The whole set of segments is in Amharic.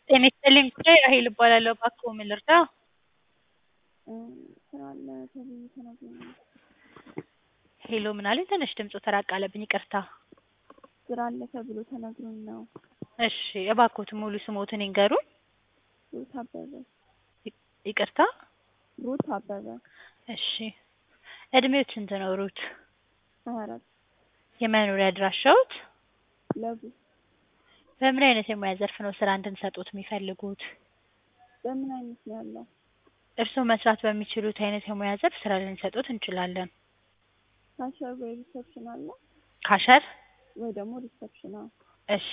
ጤና ይስጥልኝ ጉዳይ ራሔል እባላለሁ። እባክዎ ምን ልርዳ? ስራ አለ ተብዬ ተነግሮኝ ነው። ሄሎ ምን አለኝ? ትንሽ ድምፁ ተራቅ አለብኝ ይቅርታ። ስራ አለ ተብሎ ተነግሮኝ ነው። እሺ እባክዎትን ሙሉ ስምዎትን ይንገሩኝ? ሩት አበበ። ይቅርታ? ሩት አበበ። እሺ እድሜዎት ስንት ነው ሩት? ሀያ አራት የመኖሪያ አድራሻዎት? ለቡ በምን አይነት የሙያ ዘርፍ ነው ስራ እንድንሰጥዎት የሚፈልጉት? በምን አይነት ነው ያለው? እርስዎ መስራት በሚችሉት አይነት የሙያ ዘርፍ ስራ ልንሰጥዎት እንችላለን። ካሸር ወይ ሪሰፕሽን አለ ካሸር? ወይ ደግሞ ሪሰፕሽን አዎ። እሺ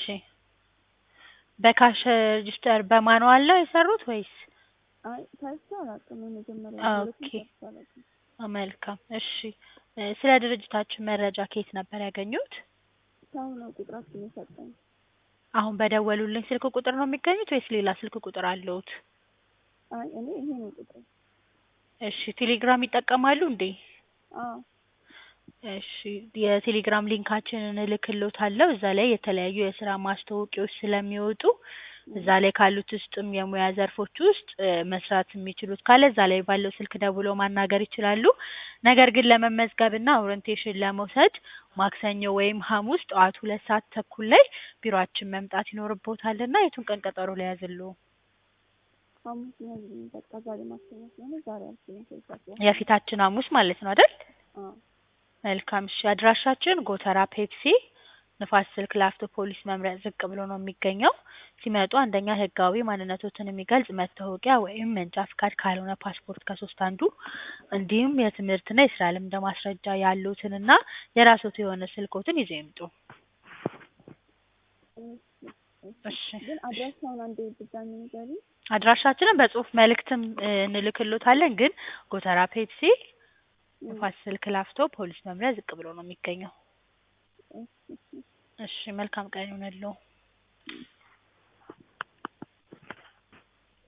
በካሸር ሬጅስተር በማንዋል ነው የሰሩት ወይስ? አይ ሰርቼ አላውቅም የመጀመሪያ ኦኬ መልካም እሺ ስለ ድርጅታችን መረጃ ከየት ነበር ያገኙት? ሰው ነው ቁጥራችሁን የሰጠኝ። አሁን በደወሉልኝ ስልክ ቁጥር ነው የሚገኙት ወይስ ሌላ ስልክ ቁጥር አለዎት? አይ እኔ ይሄ ነው ቁጥሬ። እሺ ቴሌግራም ይጠቀማሉ እንዴ? አዎ እሺ የቴሌግራም ሊንካችንን እልክልዎታለሁ እዛ ላይ የተለያዩ የስራ ማስታወቂያዎች ስለሚወጡ እዛ ላይ ካሉት ውስጥም የሙያ ዘርፎች ውስጥ መስራት የሚችሉት ካለ እዛ ላይ ባለው ስልክ ደውለው ማናገር ይችላሉ። ነገር ግን ለመመዝገብና ኦሪንቴሽን ለመውሰድ ማክሰኞ ወይም ሐሙስ ጠዋት ሁለት ሰዓት ተኩል ላይ ቢሮአችን መምጣት ይኖርብዎታልና የቱን ቀን ቀጠሮ ልያዝልዎ? ሐሙስ ያዝልኝ በቃ ዛሬ ማክሰኞ ስለሆነ ዛሬ አልችልም ከዛ በኋላ የፊታችን ሐሙስ ማለት ነው አይደል? አዎ መልካም እሺ አድራሻችን ጎተራ ፔፕሲ ንፋስ ስልክ ላፍቶ ፖሊስ መምሪያ ዝቅ ብሎ ነው የሚገኘው። ሲመጡ አንደኛ ህጋዊ ማንነቶትን የሚገልጽ መታወቂያ ወይም መንጃ ፍቃድ ካልሆነ ፓስፖርት ከሶስት አንዱ እንዲሁም የትምህርትና የስራ ልምድ ማስረጃ ያሉትንና የራስዎት የሆነ ስልክዎትን ይዘው ይምጡ። እሺ ግን አድራሻውን አንዴ ድጋሚ ንገሪኝ። አድራሻችንን በጽሁፍ መልእክትም እንልክልዎታለን ግን ጎተራ ፔፕሲ ንፋስ ስልክ ላፍቶ ፖሊስ መምሪያ ዝቅ ብሎ ነው የሚገኘው። እሺ መልካም ቀን ይሁንልዎ።